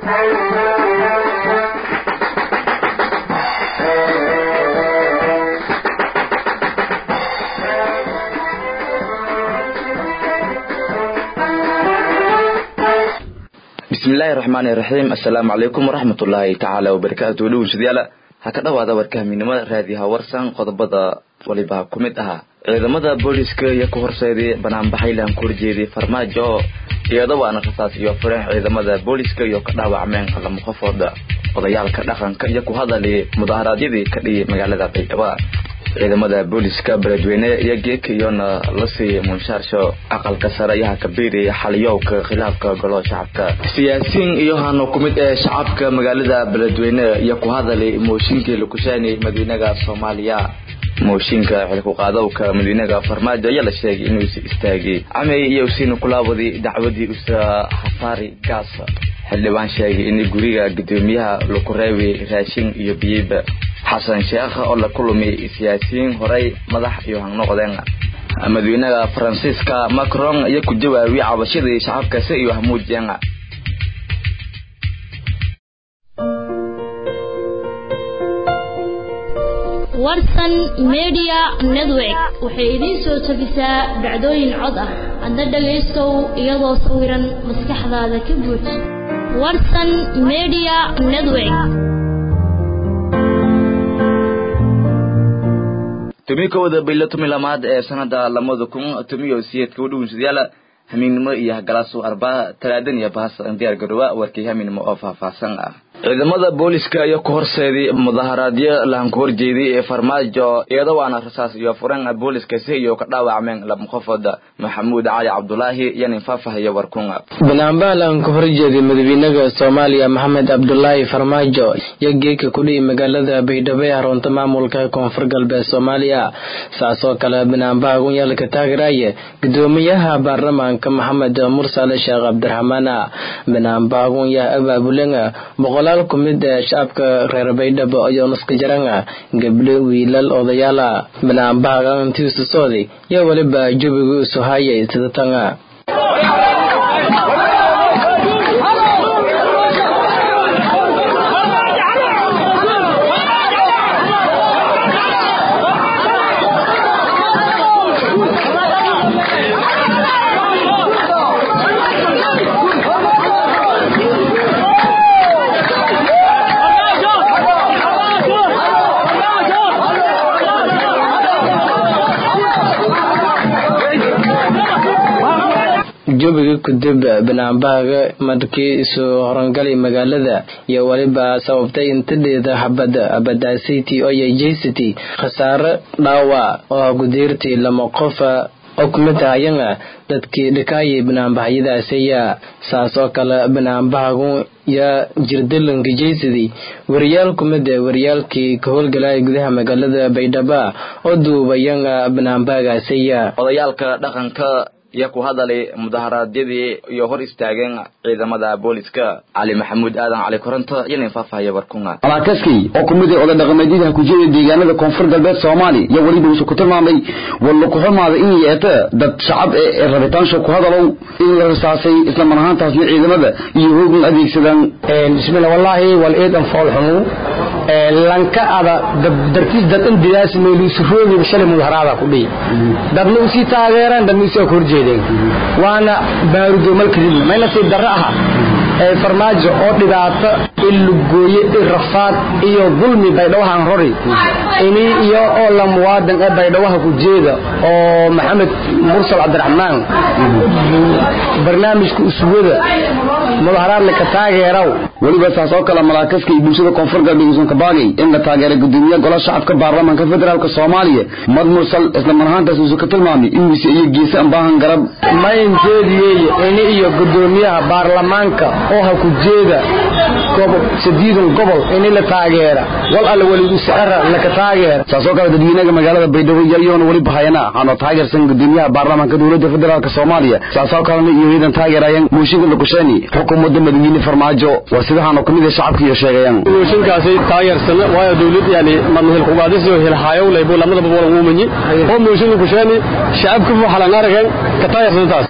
bismillaahi raxmaani raxiim assalaamu calaykum waraxmatullaahi tacaala wabarakaatu dhownsadayaal ha ka dhowaada warkahminimada raadiyaha warsan qodobada waliba ku mid ahaa ciidamada booliska iyo ku horseeday banaanbaxaylan ku horjeeday farmaajo iyadoo waana rasaas iyo fureen ciidamada booliska iyo ka dhaawacmeen lama qofooda odayaalka dhaqanka iyo ku hadalay mudaharaadyadii ka dhiyay magaalada baydhabo ciidamada booliska beledweyne iyo geeka iyona la siiyay munshaarsho aqalka sare yaha kabiiri xaliyowka khilaafka golo shacabka siyaasiyiin iyo hano ku mid ee shacabka magaalada beledweyne iyo ku hadalay mooshinkii lakushaanay madiinaga soomaaliya mooshinka xilkuqaadowka madiinaga farmaajo ayaa la sheegay inuusi istaagay camey iyo usiina kulaawadi dacwadii usa hafaari gaas xildhibaan sheegay in guriga gudoomiyaha laku reebay raashin iyo biyeyba xasan sheekh oo la kulumay siyaasiyiin horey madax iyo hangnoqdeen madaxweynaha faransiiska macron iyo ku jawaabiyay cabashadii shacabkaasi iyo hamuujiyeen warsan media network waxay idiin soo tabisaa dhacdooyin cod ah hadda dhagaystow iyadoo sawiran maskaxdaada ka buuj warsan media network tumi kowda bilo tumi lamaad ee sanada lamada kun tumiyo siyeedka udhownsadayaal hamiinnimo iyo hagalaasu arbaa talaadan iyo bahas diyaar garoowa warkii hamiinnimo oo faahfaahsan ah ciidamada booliska iyo ku horseeday mudaharaadyo lahan ku horjeeday ee farmaajo iyadoo waana rasaas iyo furan booliska si iyo ka dhaawacmeen lama qofooda maxamuud cali cabdulaahi iyo nin faahfaahiyo warkunga banaanbaha lahan ku horjeeday madaxweynaha soomaaliya maxamed cabdulaahi farmaajo iyo geeka kudhihi magaalada baydhabo ee xarunta maamulka koonfur galbeed soomaaliya saasoo kale banaanbaha gunyaalka taageeraya gudoomiyaha baarlamaanka maxamed mursale sheekh cabdiraxmaan banaanbaha gunyaha abaabulenga boqolaal ku mid ee shacabka reer baydhabo iyo naskajaranga gabdho wiilal odayaala banaanbahaga intiisu sooday iyo weliba jawigu isu hayay sidatanga jawiga kudib banaanbahaga markii isu horangalay magaalada iyo weliba sababtay intadheeda xabad abadaasiti oyo jeysity khasaare dhaawac oo gudeertii lama qofa oo kumid ahayanga dadkii dhikaayay banaanbahyadaasaya saas oo kale banaanbahagu yaa jirdalanka jeysadii wariyaal kumid ee wariyaalkii ka howlgalaya gudaha magaalada baydhaba oo duubayanga banaanbahagaasaya odayaalka dhaqanka iyo ku hadalay mudaharaadyadii iyo hor istaageen ciidamada booliska cali maxamuud aadan cali koronto iyo nin faahfaahaya warkunga malaakaskii oo ku mid ah oday dhaqameedyada ku jira deegaanada koonfur galbeed soomaaliya iyo weliba wuxuu ku tilmaamay walla ku xumaada in yeeta dad shacab ee rabitaansha ku hadalow in la rasaasay isla mar ahaantaasna ciidamada iyo hoogun adeegsadaan bismillah wallaahi wal eedan fool xumu lanka ada dartiis dad in didaas meelu suroobi shalay mudaharaada ku dhihi dadna usii taageeraan dadna usii ka horjeedeen waana baarudo malkadib mayna sii darro aha ee farmaajo oo dhibaato in lugooye in rafaad iyo dulmi baydhawahan rori ini iyo oo la muwaadan ee baydhawaha ku jeeda oo maxamed mursal cabdiraxmaan barnaamijka uswada mudaharaadna ka taageeraw weliba saas oo kale malaakaska iyo bulshada koonfur galbeed uusan ka baagay in la taageeray gudoomiyaha golaha shacabka baarlamaanka federaalk soomaaliya mad mursal isla mar ahaantaas uusan ka tilmaamay in mise iyo geese aan baahan garab maynjeediyey ini iyo gudoomiyaha baarlamaanka oo ha ku jeeda sadiidan gobol ini la taageera wal alle weligu sicira laka taageera saas oo kale dadweynaha magaalada baydhabo iyayoona weli bahayana waxaanoo taageersan gudoomiyaha baarlamaanka dowladda federaalk soomaaliya saas oo kalena iyo ciidan taageerayaan muushinka lakusheeni xukuumadda madaxweyne farmaajo waa sidahaanoo kamid a shacabka iyo sheegayaan muushinkaasi taageersana waayo dowlad yani madmahil kugaadisiyo hilhaayow laybu lamadaba wala uumanyi oo muushin lakusheeni shacabka waxalan arageen ka taageersantaas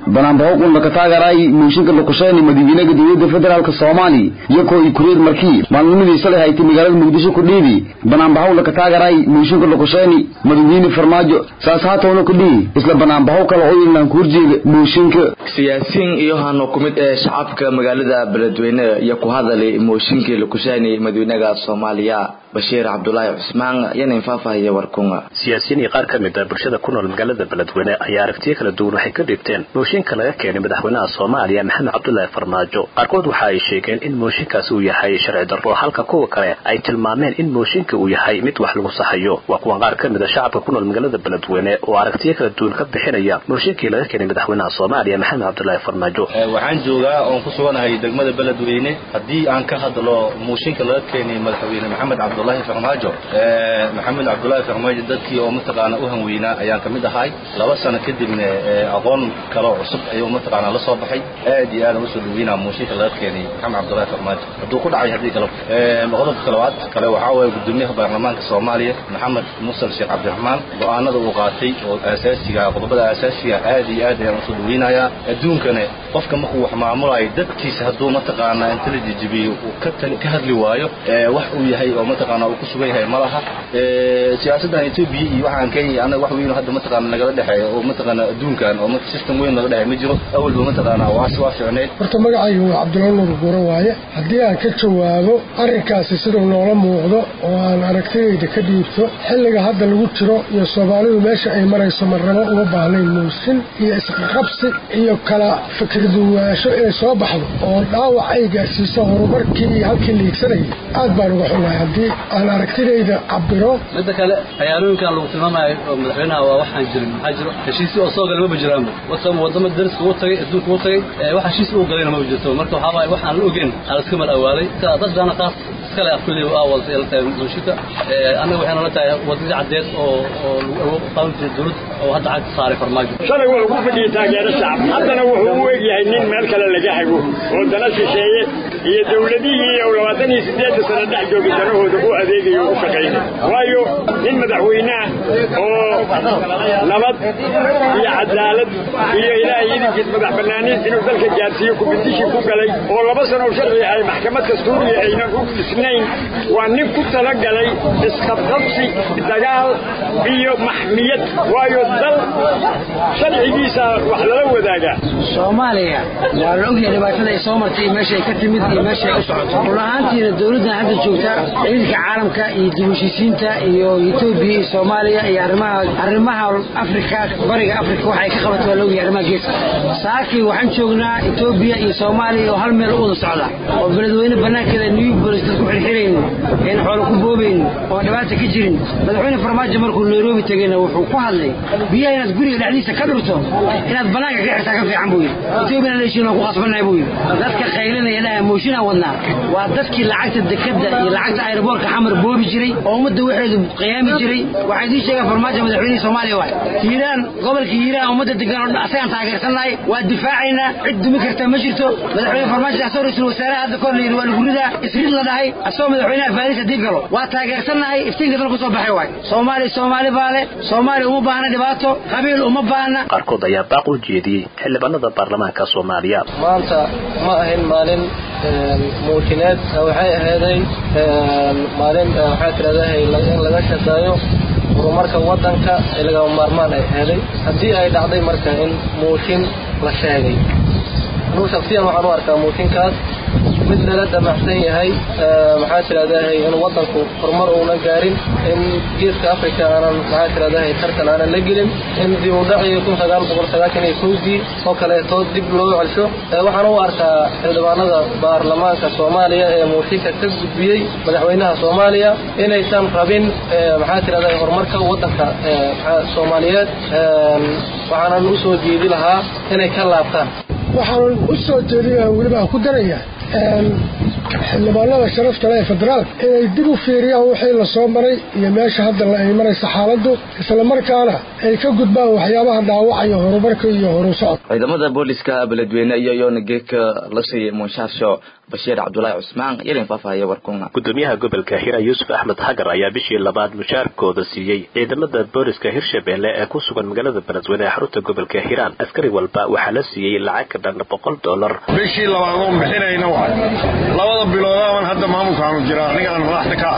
banaanbaho un laka taagaray mooshinka luqusheeni madaxweynaha dowladda federaalk soomaaliya iyakoo ay kureer markii maalnimadii shalay haytay magaalada muqdisho ku dhiibi banaanbaho laka taagaray mooshinka luqusheeni madaxweyne farmaajo saas haatawna ku dhihi isla banaanbaho kale oo inaan ku horjeeda mooshinka siyaasiyiin iyo hano ku mid ee shacabka magaalada beledweyne iyo ku hadalay mooshinkii luqusheeni madaxweynaha soomaaliya bashiir cabdulaahi cusmaan yana faahfaahiya warkunga siyaasiyiin iyo qaar ka mid ah bulshada ku nool magaalada beledweyne ayaa aragtiyo kala duwan waxay ka dhigteen mooshinka laga keenay madaxweynaha soomaaliya maxamed cabdulaahi farmaajo qaarkood waxa ay sheegeen in mooshinkaasi uu yahay sharci darro halka kuwa kale ay tilmaameen in mooshinka uu yahay mid wax lagu saxayo waa kuwan qaar ka mid a shacabka ku nool magaalada beledweyne oo aragtiyo kala duwan ka bixinaya mooshinkii laga keenay madaxweynaha soomaaliya maxamed cabdulaahi farmaajo waxaan joogaa oon ku suganahay degmada beledweyne haddii aan ka hadlo mooshinka laga keenay madaxweyne maxamed cabdulaahi farmaajo maxamed cabdulaahi farmaajo dadkii oo mataqaana u hanweynaa ayaan ka mid ahay laba sano kadibna aqoon kaloo cusub ayuu mataqaana la soo baxay aad iyo aad aan usoo dhaweynaa mooshinka laga keenay maxamed cabdulaahi farmaajo hadduu ku dhacay haddii kale qodobka labaad kale waxaa waye gudoomiyaha baarlamaanka soomaaliya maxamed musal sheekh cabdiraxmaan go-aanada uu qaatay oo asaasiga qodobada asaasiga aad iyo aad ayaan usoo dhaweynayaa adduunkana qofka markuu wax maamulayo dadkiisa hadduu mataqaana inta la jijibiyo uu ka hadli waayo wax uu yahay oo mataqaana uu ku sugan yahay ma laha siyaasaddan etoobiya iyo waxaan kenya annaga wax weyn hadda mataqaana nagala dhexeeya oo mataqaana adduunkan oo system weyn naga dhexeeya ma jiro awalba mataqaana waas waa ficneyd horta magacaygu waa cabdulla nuur guuro waaye haddii aan ka jawaabo arrinkaasi siduu noola muuqdo oo aan aragtidayda ka dhiibto xilliga hadda lagu jiro iyo soomaalidu meesha ay marayso marnabo uma baahnayn muusin iyo isqaqabsi iyo kala fikirduwaasho inay soo baxdo oo dhaawac ay gaarsiiso horumarkii iyo halkii liigsanayay aad baan uga xunahay haddii aan aragtidayda cabiro midda kale cayaalooyinkan lagu tilmaamayo oo madaxweynaha waa waxaan jirin maxaa jiro heshiisyo oo soo galay maba jiraanba wadama wadamo dariska ugu tagay adduunka ugu tagay wax heshiis ugu galayna maba jirto marka waxaa waaye waxaan la ogeyn aan iska mal awaaday dadana qaas iskale af kulli aa wadata la tahay bulshada annaga waxayna la tahay wadadii caddeed oo oo lagu qaadan jiray dowlad oo hadda cagta saaray farmaajo shalay wuxuu ku fadhiyey taageero shacab haddana wuxuu u egyahay nin meel kale laga hago oo dana shisheeye iyo dowladihii oo labaatan iyo sideedda sano dhex jooga danahooda u adeegayo u shaqaynay waayo nin madaxweyneah oo nabad iyo cadaalad iyo ilaahay idinkiis madax banaaniin inuu dalka gaarsiiyo kubidishii ku galay oo laba sano sharci ay maxkamad dastuuriya aynan u dhisnayn waa nin ku talagalay isqabqabsi dagaal iyo maxmiyad waayo dal sharcigiisa wax lala wadaagaa soomaaliya waa la ogyahay dhibaatada ay soo martay meesha ay ka timid iyo meesha ay u socoto run ahaantiina dowladdan hadda joogta ciidanka caalamka iyo dib heshiisiinta iyo etoobiya iyo soomaaliya iyo arrimaha arrimaha afrika bariga afrika waxa ay ka qabato waa la ogyahay arrimaha geeska saakii waxaan joognaa etoobiya iyo soomaaliya oo hal meel u wada socda oo beledweyne banaankeeda new bolis dad ku xirxirayn een xoolo ku boobayn oo dhibaata ka jirin madaxweyne farmaajo markuu nairobi tegayna wuxuu ku hadlay biyaha inaad guriga dhexdiisa ka dhurto inaad banaanka ka xirtaa ka fiican buu yidhi etoobiyana leeshiin waan ku qasbannahay buu yidhi dadka qaylinaya dhaha mooshinaan wadnaa waa dadkii lacagta dekadda iyo lacagta aeroboortka xamar boobi jiray oo ummadda waxeedu qiyaami jiray waxaa idiin sheegaan farmaajo madaxweynihii soomaaliya waay hiiraan gobolka hiiraan ummadda degan oo asagaan taageersannahay waa difaacaynaa cid dumi karta ma jirto madaxweyne farmaajo asoo ra-iisul wasaaraha hadda kor la yidhi waa lagu ridaa isrid la dhahay asoo madaxweynaha faaris haddii galo waa taageersannahay iftiinka dalku soo baxay waay soomaaliya soomaali baa leh soomaaliya uma baahna dhibaato qabiil uma baahna qaarkood ayaa baaq u jeediyey xildhibaanada baarlamaanka soomaaliya maanta ma ahayn maalin muujineed waxay ahayday maalin waxaa tirahdahay in laga shaqeeyo horumarka waddanka ee lagama maarmaan ay ahayday haddii ay dhacday marka in muujin la sheegay anuu shaksiyan waxaan u arkaa muujinkaas mid lala damacsan yahay maxaa tirahdahay in waddanku horumar uuna gaarin in geeska africa aanan maxaa tirahdahay tartan aanan la gelin in dib u dhacii kun sagaal boqol sagaashan iyo kowdii oo kaleeto dib loo celsho waxaan u arkaa xildhibaanada baarlamaanka soomaaliya ee muushinka ka gudbiyey madaxweynaha soomaaliya inaysan rabin maxaa tirahdahay horumarka waddanka soomaaliyeed waxaanan u soo jeedi lahaa inay ka laabtaan waxaan u soo jeedinayaa weliba aan ku daraya xildhibaanada sharafta leh ee federaalka inay dib u fiiriyaan wixii la soo maray iyo meesha hadda la ay maraysa xaaladdu islamarkaana ay ka gudbaan waxyaabaha dhaawacaya horumarka iyo horu socod ciidamada booliska beledweyne iyo yoona geedka la siiyey munshaasho bashiir cabdulaahi cusmaan yalin faahfaahaya warkuna gudoomiyaha gobolka hira yuusuf axmed xagar ayaa bishii labaad mushaarkooda siiyey ciidamada booliska hirshabelle ee ku sugan magaalada beledweyne ee xarunta gobolka hiiraan askari walba waxaa la siiyey lacag ka dhan boqol dollar bishii labaad oon bixinayna waay labada biloodaban hadda maamulkaanu jira aniga aan madaxda ka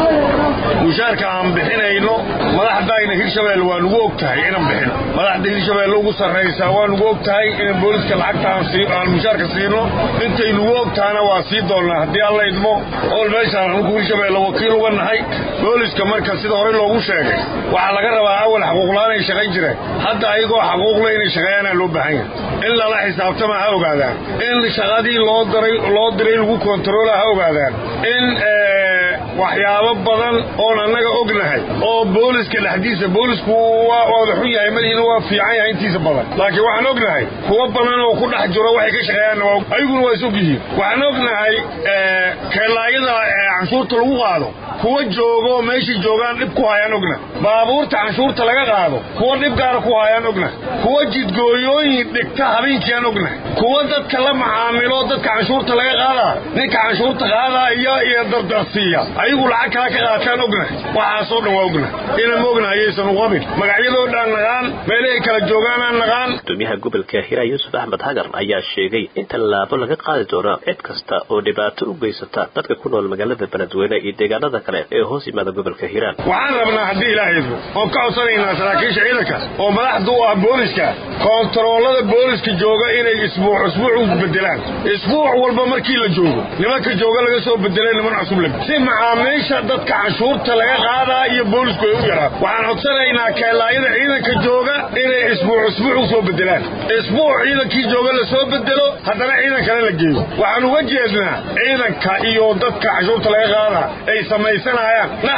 ah mushaarka aan bixinayno madaxdayna hirshabelle waa nugu og tahay inaan bixino madaxda hirshabelle ugu sarraysaa waa nugu og tahay inaan booliska lacagta aan mushaarka siino intay nugu og tahana waa sii doonnaa haddii alla idmo ool meeshaan anugu hirshabelle wakiil uga nahay booliska marka sida horey loogu sheegay waxaa laga rabaa awal xaquuqlaan ay shaqayn jireen hadda ayagoo xaquuqle inay shaqeeyaanaa loo baahan yahay in lala xisaabtama ha ogaadaan in shaqadii loo diray loo diray lagu kontaroola ha ogaadaan in waxyaabo badan oon annaga ognahay oo booliska dhexdiisa boolisku waa wada xun yahay madiina waa fiican yahay intiisa badan laakiin waxaan ognahay kuwa badan oo ku dhex jiro waxay ka shaqeeyaanna ayaguna waa is og yihiin waxaan ognahay keelaayada canshuurta lagu qaado kuwa joogo meeshay joogaan dhib ku hayaan ogna baabuurta canshuurta laga qaado kuwa dhib gaara ku hayaan ogna kuwa jidgooyooyin dhigta habeenkiiaan ogna kuwa dadka la macaamilo dadka canshuurta laga qaadaa ninka canshuurta qaadaa iyo iyo dardarsiiya ayagu lacag kala ka qaataan ogna waxaasoo dhan waa ogna inaan ma ogna ayaysan u qabin magacyadoo dhan naqaan meelahay kala joogaanaan naqaan gudoomiyaha gobolka hira yuusuf axmed xagar ayaa sheegay in tallaabo laga qaadi doono cid kasta oo dhibaato u geysata dadka ku nool magaalada beledweyne iyo deegaanada kale ee hoos yimaada gobolka hiiraan waxaan rabnaa haddii ilaaha idmo oon ka codsanaynaa saraakiisha ciidanka oo madaxda u ah booliska koontaroolada booliska jooga inay isbuuc isbuuc u bedelaan isbuuc walba markii la joogo nimanka jooga laga soo bedelay niman cusub lag si macaamiisha dadka canshuurta laga qaadaa iyo boolisku ay u yaraan waxaan codsanaynaa keelaayada ciidanka jooga inay isbuuc isbuuc u soo bedelaan isbuuc ciidankii jooga la soo bedelo haddana ciidan kale la geeyo waxaan uga jeednaa ciidanka iyo dadka canshuurta laga qaadaa ay samaysanayaan na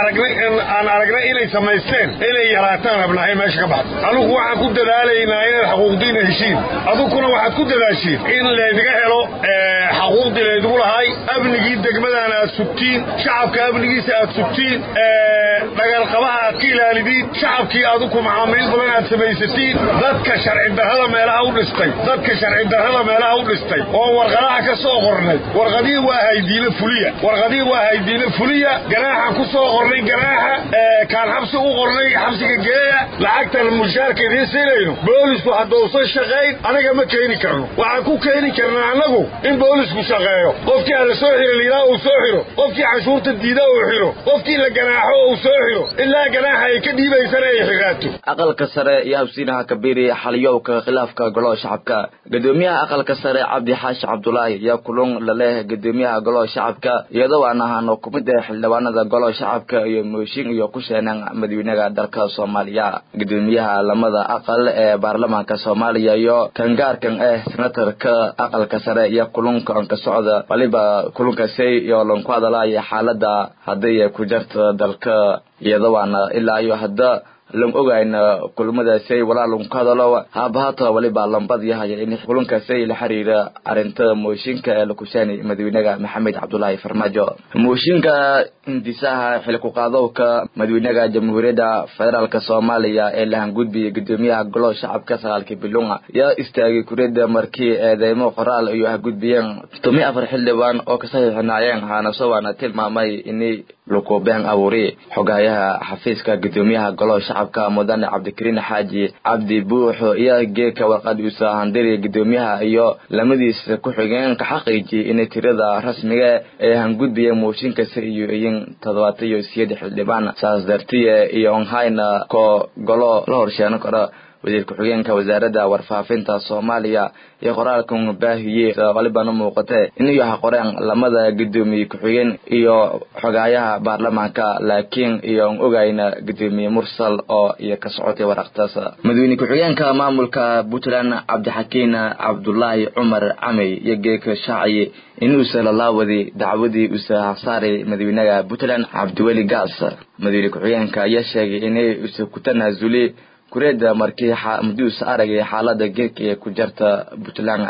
aan aragnay inay samaysteen inay yaraataan rabnahay meesha ka baxda anugu waxaan ku dadaalaynaa inaad xaquuqdiina heshiin aduguna waxaad ku dadaashiin in laydiga helo xaquuqdii laydigu lahay amnigii degmadana aad sugtiin shacabka amnigiisa aad sugtiin dhagalqabaha aad ka ilaalidiin shacabkii aduku macaamiil badan aad samaysatiin dadka sharci darrada meelaha u dhistay dadka sharci darrada meelaha u dhistay oo warqadaha ka soo qornay warqadihii waa haydiine fuliya warqadihii waa haydiine fuliya ganaaxaan ku soo qornay ganaaxa kaan xabsi u qornay xabsiga geeya lacagtan mushaarka idiin siinayno boolisku haddausan shaqayn anaga ma keeni karno waxaan ku keeni karnaa annagu in boolisku shaqeeyo qofkii aan la soo xiro liilaa uu soo xiro qofkii canshuurta diida uu xiro qofkii la ganaaxo uu soo xiro ilaa ganaaxa ay ka dhiibaysana ay xiraato aqalka sare iyo habsiinaha kabiiri xaliyowka khilaafka golaha shacabka gudoomiyaha aqalka sare cabdi xaashi cabdulaahi ayaa kulun laleh gudoomiyaha golaha shacabka iyadoo aan ahaano kumid ah xildhibaanada golaha shacabka iyo mooshin iyo ku sheenan madaxweynaha dalka soomaaliya gudoomiyaha lamada aqal ee baarlamaanka soomaaliya iyo kangaarkan ah senatarka aqalka sare iyo kulunkan ka socda waliba kulunkaasi iyo lanku hadalaya xaalada hadday ku jarta dalka iyadawaana ilaa iyo hadda lan ogayna kulmadaasay walaalun ku hadalo haabahata waliba lambad yahaya in kulankaasay la xiriira arrinta mooshinka ee la kushaani madaxweynaha maxamed cabdulaahi farmaajo mooshinka hindisaha xilku qaadowka madaxweynaha jamhuuriyadda federaalk soomaaliya ee lahangudbiyay gudoomiyaha golo shacabka sagaalkii bilunga yaa istaagay kuriyada markii eedeymo qoraal iyo hagudbiyeen tomi afar xildhibaan oo ka saxiixinaayeen haanasowaana tilmaamay inay lukubeen abuuri xogayaha xafiiska gudoomiyaha golo shacabka mudane cabdikariin xaaji cabdi buuxo iyo geeka warqad uusa handiri gudoomiyaha iyo lamadiisa ku xigeen ka xaqiijiyay inay tirada rasmiga ee hangudbiyeen mooshinkasi iyo iyin toddobaatan iyo siyeed xildhibaan saas dartiye iyo onhayna ko golo la horsheeno karo wasiir ku-xigeenka wasaaradda warfaafinta soomaaliya iyo qoraalkan baahiyey walibana muuqate inuu yahay qoreen lamada gudoomiye ku-xigeen iyo xogaayaha baarlamaanka laakiin iyo n ogayna gudoomiye mursal oo iyo ka socotay waraqtaas madaxweyne ku-xigeenka maamulka puntland cabdixakiin cabdulaahi cumar camey iyo geeka shaaciye inuusa lalaawadi dacwadii uusa hasaaray madaxweynaha puntland cabdiweli gaas madaxweyne ku-xigeenka ayaa sheegay inay usa ku tanaasuli kureeda markii muduusa aragay xaalada geerka ee ku jarta puntland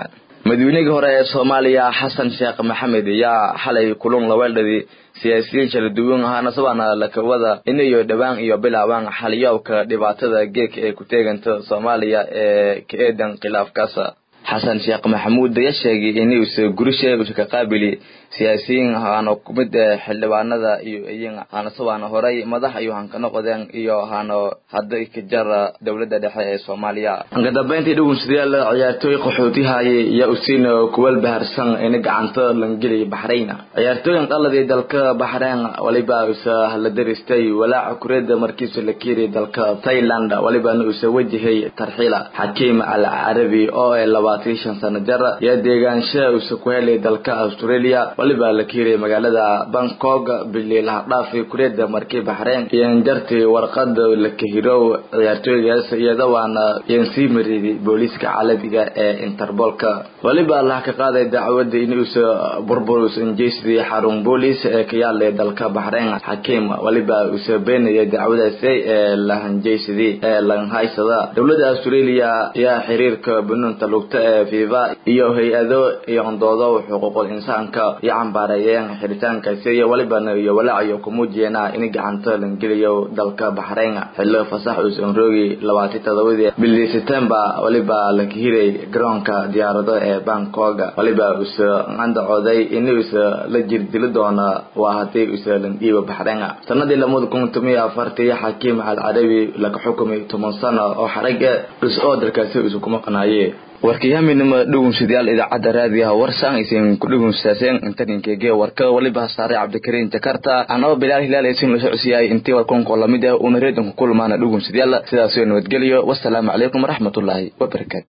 madaweynihii hore ee soomaaliya xasan sheekh maxamed ayaa xalay kulun laweeldhadi siyaasiyiin kala duwan ahaana sabaana lakawada inayo dhowaan iyo bilaabaan xaliyowka dhibaatada geedka ee ku teeganta soomaaliya ee ka eedan khilaafkaas xasan sheekh maxamuud ayaa sheegay inuusa gurisha usa ka qaabili siyaasiyiin haano kumid xildhibaanada iyo iyin haana sabaana horay madax iyo hanka noqodeen iyo haano hadda ka jara dowladda dhexe ee soomaaliya ka dambeyntii dhugunsidayaal ciyaartooy qaxootihaye iyo usiin kuwal baharsan ina gacanta langeli baxrayn ciyaartooyin qaladii dalka baxrayn waliba usa la daristay walaaca kureeda markiisa la kiiri dalka thailand walibana usa wajahay tarxiila xakiim al carabi oo ee labaatan shan sano jara iyo deegaansha usa ku helay dalka australia waliba la kiiray magaalada bangkok bili lahadhaafi kureeda markii baxreyn iyan jartii warqad la kahirow ciyaartooygaas iyada waana iyan sii mariday booliiska caalamiga ee interbolka waliba laha ka qaaday dacwada inuusa burburus injeysdii xarun booliis ee ka yaalay dalka baxreyn xakiim waliba usa beenaya dacwadaasi ee lahanjeysadii ee lanhaysada dowladda australia ayaa xiriirka bunuunta lugta ee fifa iyo hay-ado iyo ondoodo xuquuqul insaanka iyo cambaareeyeen xiritaankaasi iyo walibana iyo walaacayo kumuujiyeena in gacanta langeliyo dalka baxreyn xillo fasax uusan roogi labaatan todobadii bili september waliba la kahiray garoonka diyaarado ee bangkok waliba usa andacooday inuusa la jirdili doona waa hadii usa landhiiba baxreyn sanadii lamada kun tomiyo afartii xakiim al carabi laga xukumay toban sano oo xarag dhus oo dalkaasi usa kuma qanaaye warkayaminima dhugunsidayaal idaacadda raadiyaha warsan aysan ku dhugunsaaseen intaninkeege warka waliba saaray cabdikariin jakarta anaba bilaal hilaal aysan la socodsiiyay intii warkunko lamid ah una reedonku kulmaana dhugunsidayaal sidaasoo nabadgeliyo wasalaamu calaykum waraxmatullaahi wabarakaatu